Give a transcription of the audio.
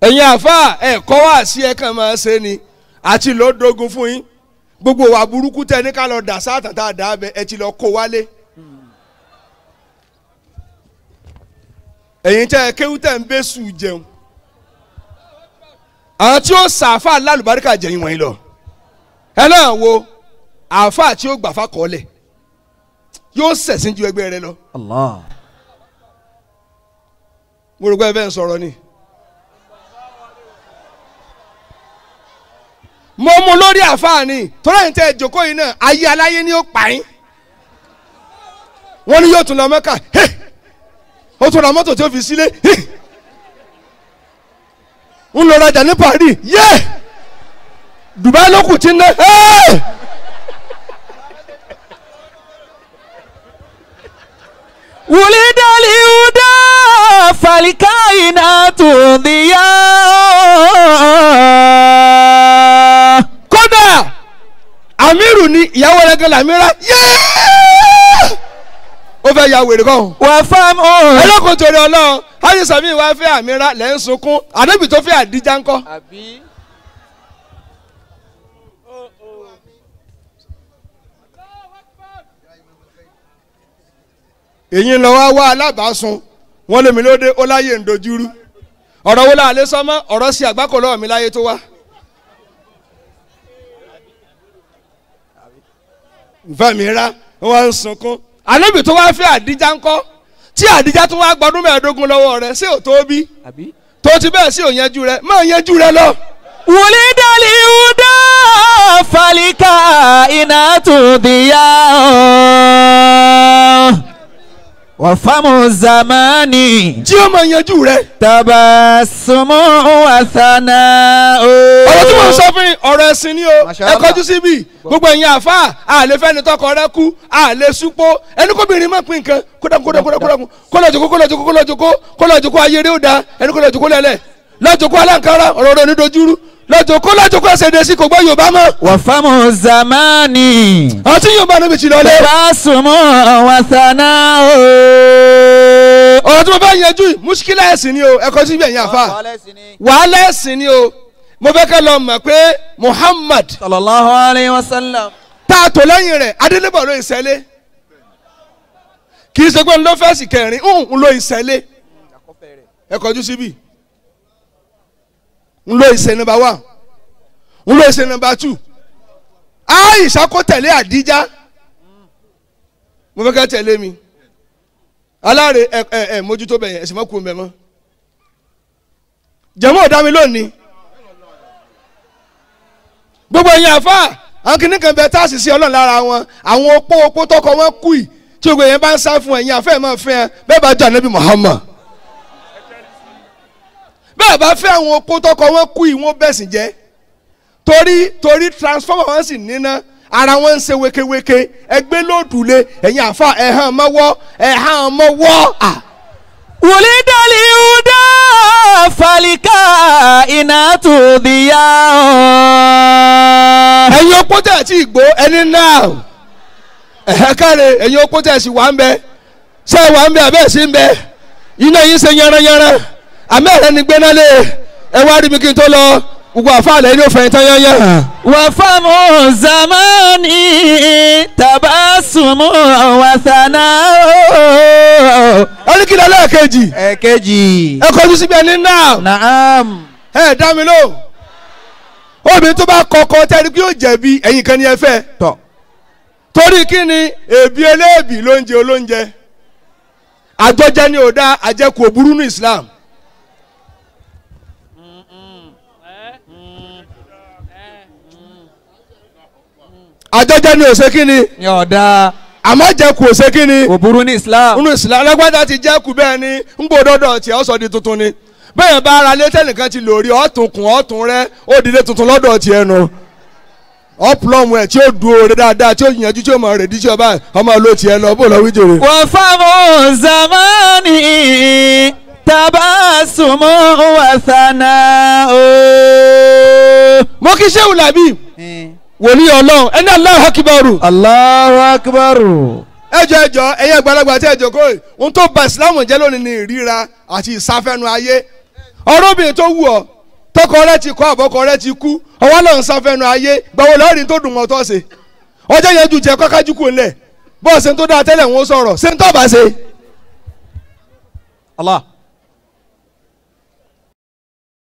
ẹ̀yin àfa ẹ̀kọ́ wá sí ẹ̀ kàn máa ṣe ni àti ló dogun fún yín gbogbo wa burúkú tẹ ní ká lọ dà sáà tàtà dà bẹ ẹ ti lọ kó wálé. ẹ̀yin tẹ́ ẹ kéwú tẹ́ ń bẹ́ sùn jẹun àwọn tí ó sàáfà lálùbáríkà jẹ̀yìn wọ̀nyí lọ ẹ náà wo àáfà tí ó gbàfà kọ́lẹ̀ yóò sẹ̀sìn ju ẹgbẹ́ rẹ lọ Allah. mo rò pé ẹ bẹ́ẹ̀ ń sọ̀rọ̀ ni. mo mú lórí àfààní torí ẹ̀yin tẹ́ ẹ jókòó yìí náà ayé aláyé ni ó pa yín wọ́n ní yóò tún lọ mẹ́ka ó tún ra mọ́tò tí ó fi sílé ń lọ rajà ní Paris yé Dubai ló kù tí ń ná ولد الهدى فالكائنات ضياء kódà Amiru ni ìyàwó rẹ̀ gan lamira yé ó fẹ́ ya wèrè kan. وفم ẹlẹ́kùn torí ọlọ́run hajj sami wá fẹ́ àmìrà lẹ́ ń sunkún àdébì tó fẹ́ àdíjà ńkọ́. èyí ń lọ wá wá alábàásùn wọn lèmi lóde ó láyé ń dojúrú ọ̀rọ̀ wo láàlẹ́ sọ́mọ́ ọ̀rọ̀ sí àgbákò lọ́wọ́ mi láyé tó wá. nfẹ́ mi rá wọ́n ń sunkún àdébì tó wá fẹ́ àdíjà ńkọ́ tí àdíjà tó wá gbọdún mẹ́ẹ̀ẹ́dógún lọ́wọ́ rẹ̀ ṣé ò tó bí tó ti bẹ́ẹ̀ sí òyìnjú rẹ̀ má yẹjú rẹ̀ lọ. ولد الهدى فالكائنات ضياء وفم الزمان tí ó máa yanjú rẹ̀. تبسم وثناء ọ̀rọ̀ tí mo ń sọ fún yín ọ̀rọ̀ ẹ̀sìn ni o Masha ẹ Allah. kọjú síbí gbogbo ẹ̀yin àfa àlè fẹ́ni tọkọ rẹ kú àlè súpó ẹni kóbìnrin má pín nǹkan kódà kódà kódà kódà kólọ̀ jòkó kólọ̀ jòkó kólọ̀ jòkó kólọ̀ jòkó ayé rẹ ó da ẹni kólọ̀ jòkó lẹ́lẹ̀ lọ́jòkó aláǹkárá ọ̀rọ̀ rẹ onídojúrú lọ́jòkó lọ́jòkó ẹsẹ̀ dé sí kò gbọ́ Yorùbá mọ́ وفم الزمان àti Yorùbá níbi tí lọ́lẹ̀ تبسم وثناء ọ̀rọ̀ tí mo fẹ́ yanjú yìí muskila ẹ̀sìn ni o ẹ kọjú síbí ẹ̀yin àfa wàhálà ẹ̀sìn ni o mo fẹ́ kẹ́ lọ mọ̀ pé Muhammad صلى الله عليه وسلم tá a tò lẹ́yìn rẹ̀ adélébọ̀ ló ìṣẹ́lé kì í ṣe pé ń lọ fẹ́ẹ̀sì kẹrin ń lo ìṣẹ́lé ẹ kọjú síbí ń lo ìṣẹ́ nọ́mbà one ń lo ìṣẹ́ nọ́mbà two Aisha kó tẹ̀lé Àdíjà mo fẹ́ kẹ́ tẹ̀lé mi aláre ẹ ẹ ẹ mójútó bẹ̀yẹn ẹ̀sìn mọ́kù mbẹ̀ mọ́ jẹ̀mọ́ ọ̀dá mi lónìí gbogbo ẹ̀yin àfa àwọn kìnnì kan bẹ táàsì sí ọlọ́run lára wọn àwọn opó opó tọkọ wọn kú yìí tí gbogbo ẹ̀yin bá ń sá fún ẹ̀yin àfẹ́ máa fẹ́ ẹ bẹ́ẹ̀ bá jọ ànábì Muhammad bẹ́ẹ̀ bá fẹ́ àwọn opó tọkọ wọn kú yìí wọ́n bẹ̀sìn jẹ́ torí torí transformer wọn sì níná ara wọn ń ṣe wékéwéké ẹgbẹ́ lóòdùlé ẹ̀yin àfa ẹ̀hán mọ́wọ́ ẹ̀hán mọ́wọ́ à. ولد الهدى فالكائنات ضياء ẹ̀yin opó tẹ̀ tí gbó ẹni náà ẹ̀hẹ́ káre ẹ̀yin opó tẹ̀ sí wà ń bẹ ṣé wà ń bẹ abẹ́ sí ń bẹ iná yín ṣe yanranyanran àmọ́ ẹ̀rẹ́ ni gbéná lé ẹ wá rí mi kí n tó lọ gbogbo àfàlẹ́ ní òfin tán yányán. وفم الزمان تبسم وثناء ẹni kí lọ́lẹ́ kejì èkejì ẹ kọjú síbi ẹni náà naam ẹ dá mi lóhùn obìnrin tó bá kọ́kọ́ tẹ́lẹ̀ kí yóò jẹ̀bi ẹ̀yin kan ní ẹ fẹ́ tọ torí kí ni èbí eléèbí lóúnjẹ olóúnjẹ àjọjẹ ni ò dá àjẹkù òburú ní Islam. àjọjẹ ni ò ṣe kí ni ní ọ̀dà àmọ́ àjẹkù ò ṣe kí ni kò burú ní islam nínú Islam alágbádá ti jẹ́kù bẹ́ẹ̀ ni ń gbòdọ́dọ̀ tí ó sọ di tuntun ni bẹ́ẹ̀ bá ara lé tẹ́nìkan ti lò rí ọ̀tún kùn ọ̀tún rẹ ó dìde tuntun lọ́dọ̀ tiẹ̀ nu ọ̀pọ̀lọmù ẹ̀ tí ó du oore dáadáa tí ó yànjú tí ó mọ̀ rẹ̀ díjí ọba ọmọ ló tiẹ̀ lọ bó lọ wí jèrè. وفم الزمان تبسم وثناء mo kí sẹ́wù làbí wòlíì ọlọ́run ẹni Allahu Akbaru Allahu akbar ẹjọ ẹjọ ẹyẹ àgbàlagbà tí ẹjọ kó ohun tó ba ìsìlámù jẹ́ lónìí ni ìríra àti ìsáfẹ́nu ayé ọ̀rọ̀bìnrin tó wù ọ́ bọ́kọ rẹ ti kọ́ àbọ́kọ rẹ ti kú ọwọ́ náà ń sáfẹ́nu ayé gbàwó lọ́ọ̀rì tó dùn mọ́ tó ṣe ọjọ́ yẹn ju jẹ́ kọ́kájú kù ńlẹ̀ bọ́ọ̀sì tó dáa tẹ́lẹ̀ ń sọ̀rọ̀ ṣé ń tọ́ bá ṣe Allah.